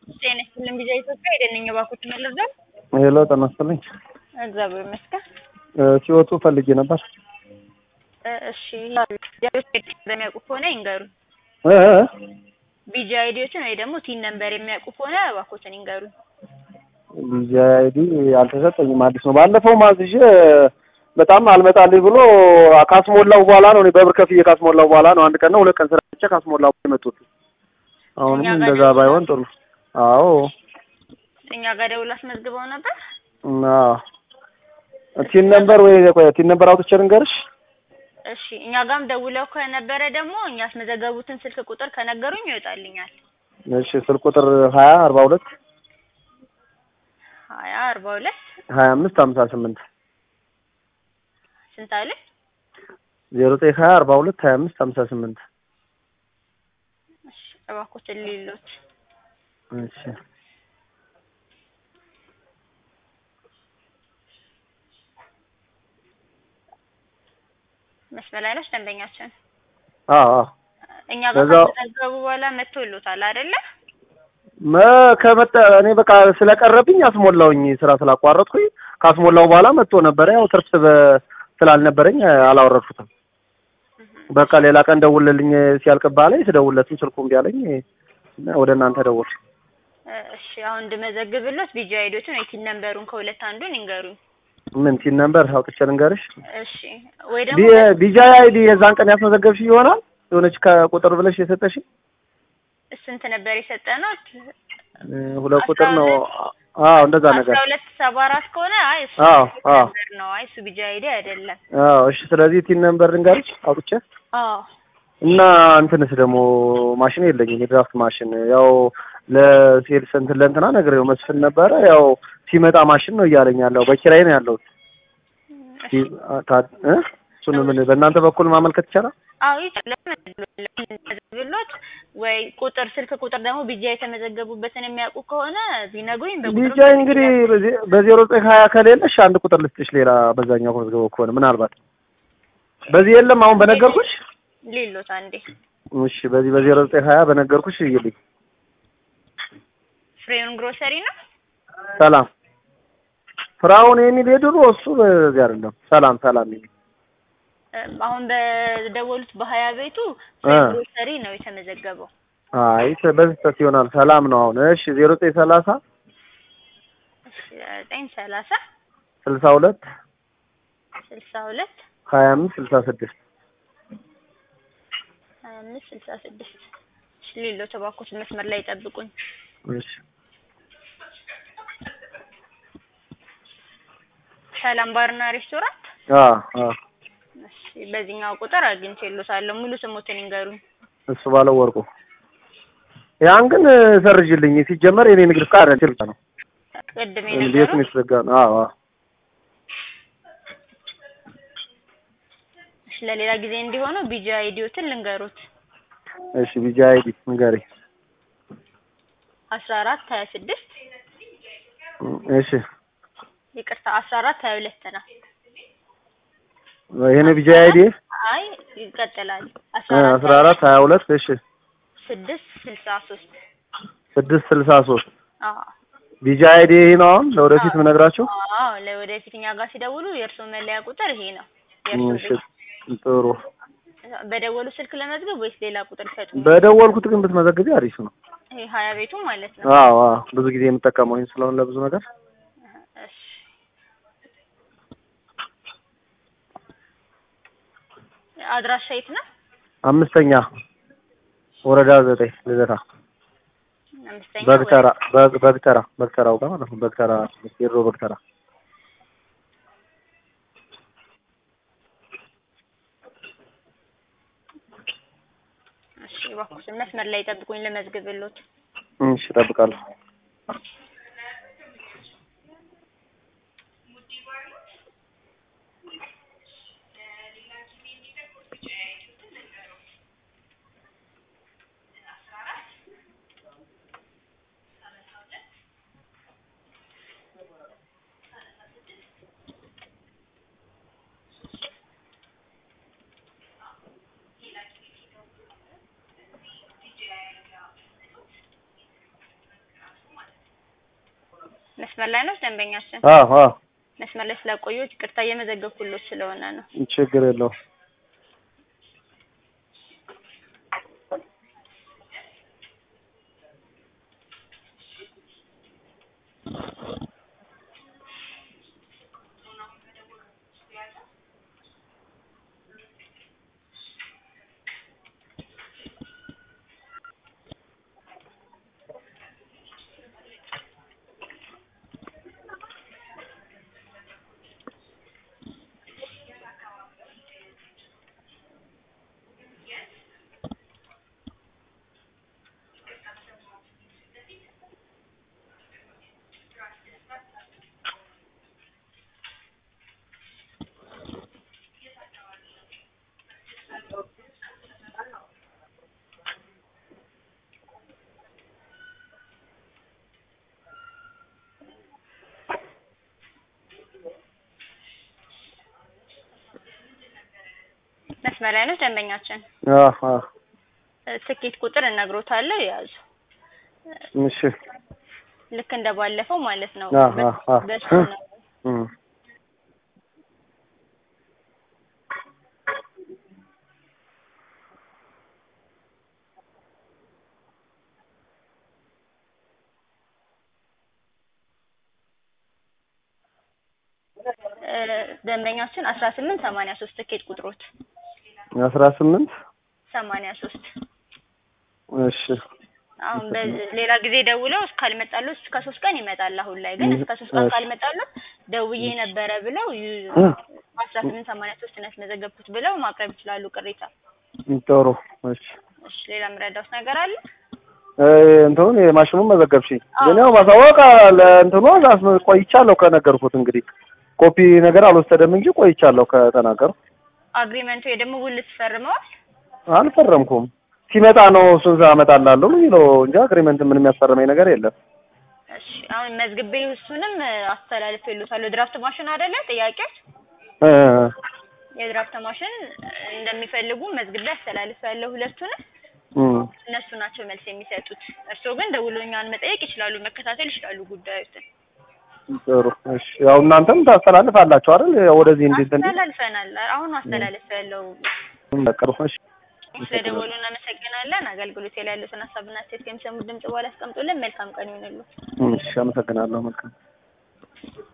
ጤና ይስጥልኝ ቪዛ ኢትዮጵያ ሄደን እባክዎት መልርዳል። ሄሎ ጤና ይስጥልኝ። እግዚአብሔር ይመስገን። ሲወጡ ፈልጌ ነበር። እ እሺ የሚያውቁ ከሆነ ይንገሩ። እ ቢጂ አይዲዎችን ወይ ደግሞ ቲን ነምበር የሚያውቁ ከሆነ እባክዎትን ይንገሩ። ቪዛ አይዲ አልተሰጠኝም፣ አዲስ ነው። ባለፈው ማዝዤ በጣም አልመጣልኝ ብሎ ካስሞላው በኋላ ነው እኔ በብር ከፍዬ ካስሞላው በኋላ ነው አንድ ቀን ነው ሁለት ቀን ስራ ብቻ ካስሞላው በኋላ የመጡት። አሁንም እኛ ጋር እንደዛ ደውለው- ባይሆን ጥሩ። አዎ እኛ ጋር ደውሎ አስመዝግበው ነበር። እና ቲን ነምበር ወይ ቆይ ቲን ነምበር አውጥቼ ልንገርሽ። እሺ እኛ ጋርም ደውለው ከነበረ ደግሞ እኛ ያስመዘገቡትን ስልክ ቁጥር ከነገሩኝ ይወጣልኛል። እሺ ስልክ ቁጥር ሀያ አርባ ሁለት ሀያ አርባ ሁለት ሀያ አምስት ሀምሳ ስምንት ስንት አለ? ዜሮ ዘጠኝ ሀያ አርባ ሁለት ሀያ አምስት ሀምሳ ስምንት እሺ እባክዎትን ሌሎች እሺ መስመር ላይ ነች ደንበኛችን። አዎ አዎ እኛ ጋር በዛው- ከተመዘገቡ በኋላ መጥቶልዎታል አይደለ? መ ከመጣ እኔ በቃ ስለቀረብኝ አስሞላውኝ ስራ ስላቋረጥኩኝ ካስሞላው በኋላ መጥቶ ነበረ። ያው ትርፍ በ- ስላልነበረኝ አላወረድኩትም። በቃ ሌላ ቀን ደውልልኝ ሲያልቅብህ አለኝ። ስደውልለትም ስልኩ እምቢ አለኝ እና ወደ እናንተ ደወል እ እሺ አሁን እንድመዘግብሎት ቢጂ አይዲዎችን ወይ ቲን ነምበሩን ከሁለት አንዱን ይንገሩኝ። ምን ቲን ነምበር አውጥቼ ልንገርሽ? እሺ ወይ ደግሞ ቢ- ቢጃይ አይዲ የዛን ቀን ያስመዘገብሽ ይሆናል የሆነች ከቁጥር ብለሽ የሰጠሽ ስንት ነበር የሰጠነው? እ፣ ሁለት ቁጥር ነው። አዎ እንደዛ ነገር አስራ ሁለት ሰባ አራት ከሆነ አይ እሱ አዎ አዎ ነምበር ነው። አይ እሱ ቢጂ አይዲ አይደለም። አዎ። እሺ ስለዚህ ቲን ነምበር ልንገርሽ አውጥቼ አዎ እና እንትንስ ደግሞ ማሽን የለኝም የድራፍት ማሽን ያው ለሴልስ እንትን ለእንትና ነግሬው መስፍን ነበረ ያው ሲመጣ ማሽን ነው እያለኝ ያለው በኪራይ ነው ያለው እሺ እሱን ምን በእናንተ በኩል ማመልከት ይቻላል አዎ ይችላል። ብሎት ወይ ቁጥር ስልክ ቁጥር ደግሞ ቢጃ የተመዘገቡበትን የሚያውቁ ከሆነ ቢነግሩኝ በቁጥር ቢጃይ እንግዲህ በዜ- በዜሮ ዘጠኝ ሀያ ከሌለሽ አንድ ቁጥር ልስጥሽ ሌላ በዛኛው መዝገበው ከሆነ ምናልባት በዚህ የለም አሁን በነገርኩሽ ሌሎት አንዴ እሺ በዚህ በዜሮ ዘጠኝ ሀያ በነገርኩሽ ይልኝ ፍሬውን ግሮሰሪ ነው። ሰላም ፍራውን የሚል የድሮ እሱ በዚህ አይደለም ሰላም ሰላም የሚል እም፣ አሁን በደወሉት በሀያ ቤቱ እ። ፍሬውን ግሮሰሪ ነው የተመዘገበው። አይ በዚህ ስህተት ይሆናል ሰላም ነው አሁን እሺ ዜሮ ዘጠኝ ሰላሳ እሺ ዘጠኝ ሰላሳ ስልሳ ሁለት ስልሳ ሁለት ሀያ አምስት ስልሳ ስድስት ሀያ አምስት ስልሳ ስድስት እሺ ሌሎት እባክዎት መስመር ላይ ይጠብቁኝ። እሺ ሰላም ባርና ሬስቶራንት አዎ አዎ እሺ በዚህኛው ቁጥር አግኝቼልዎታለሁ። ሙሉ ስሞትን ይንገሩኝ። እሱ ባለው ወርቁ ያን ግን ሰርጅልኝ ሲጀመር የኔ ንግድ ፍቃድ አይደለም ብቻ ነው ቅድም ቤት የነገሩኝ ነው የተዘጋ ነው አዎ አዎ እሺ ለሌላ ጊዜ እንዲሆነው ቢጂ አይዲዎትን ልንገሩት። እሺ ቢጃ አይዲ ንገሪ አስራ አራት ሀያ ስድስት እሺ ይቅርታ አስራ አራት ሀያ ሁለት ነው። ይሄ ነው ቢጃ አይዲ አይ ይቀጥላል። አስራ አራት ሀያ ሁለት እሺ ስድስት ስልሳ ሶስት ስድስት ስልሳ ሶስት አዎ ቢጃ አይዲ ይሄ ነው አሁን ለወደፊት ምነግራችሁ አዎ ለወደፊት እኛ ጋር ሲደውሉ የእርስዎ መለያ ቁጥር ይሄ ነው። የእርስዎ እሺ ቤት ጥሩ በደወሉ ስልክ ለመዝገብ ወይስ ሌላ ቁጥር ይሰጡኝ? በደወልኩት ግን ብትመዘግቢ አሪፍ ነው ይሄ ሀያ ቤቱ ማለት ነው። አዎ አዎ ብዙ ጊዜ የምጠቀመው ይሄን ስለሆነ ለብዙ ነገር እሺ አድራሻ የት ነው? አምስተኛ ወረዳ ዘጠኝ ልደታ አምስተኛ በግተራ በግ በግተራ በግተራው ጋር ማለት ነው በግተራ የድሮ በግተራ እሺ እባክዎትን መስመር ላይ ጠብቁኝ ልመዝግብልዎት። እሺ እጠብቃለሁ መስመር ላይ ነው ደንበኛችን። አዎ አዎ መስመር ላይ ስላቆየሁት ይቅርታ እየመዘገብኩሎት ስለሆነ ነው። ችግር የለውም። መስመር ላይ ነው ደንበኛችን። አዎ አዎ እ፣ ትኬት ቁጥር እነግሮታለሁ ያዙ። እሺ ልክ እንደ ባለፈው ማለት ነው። አዎ አዎ አዎ በሱ ነው እም እ፣ ደንበኛችን አስራ ስምንት ሰማንያ ሶስት ትኬት ቁጥሮት አስራ ስምንት ሰማንያ ሶስት እሺ አሁን በሌላ ጊዜ ደውለው ካልመጣሉት እስከ ሶስት ቀን ይመጣል። አሁን ላይ ግን እስከ ሶስት ቀን እሺ። ካልመጣሉት ደውዬ ነበረ ብለው ዩ- እ፣ አስራ ስምንት ሰማንያ ሶስት ነው ያስመዘገብኩት ብለው ማቅረብ ይችላሉ ቅሬታ። ጥሩ እሺ እሺ ሌላ የምረዳውት ነገር አለ? እ፣ እንትኑን የማሽኑን መዘገብሽኝ አዎ። ግን ያው ማሳወቅ ለእንትኑ አስ- ቆይቻለሁ ከነገርኩት እንግዲህ ኮፒ ነገር አልወሰደም እንጂ ቆይቻለሁ ከተናገርኩ አግሪመንቱ ወይ ደግሞ ውል ትፈርመዋል? አልፈረምኩም ሲመጣ ነው እሱን አመጣላለሁ የሚለው እንጂ አግሪመንት ምንም ያስፈረመኝ ነገር የለም እሺ አሁን መዝግቤ እሱንም አስተላልፍ ይሉታል። ድራፍት ማሽን አይደለ ጥያቄዎች እ፣ የድራፍት ማሽን እንደሚፈልጉ መዝግቤ አስተላልፍ ያለው ሁለቱንም እም፣ እነሱ ናቸው መልስ የሚሰጡት። እርስዎ ግን ደውለው እኛን መጠየቅ ይችላሉ፣ መከታተል ይችላሉ ጉዳዮችን። ጥሩ እሺ ያው እናንተም ታስተላልፋላችሁ አይደል ያው ወደዚህ እንዴት እንዴት አስተላልፈናል። አሁን አስተላልፍ ያለው በቅርቡ እሺ ስለደወሉ እናመሰግናለን። አገልግሎት ላይ ያሉትን ሀሳብና አስተያየት ከሚሰሙት ድምጽ በኋላ አስቀምጡልን። መልካም ቀን ይሁንልዎት። እሺ አመሰግናለሁ መልካም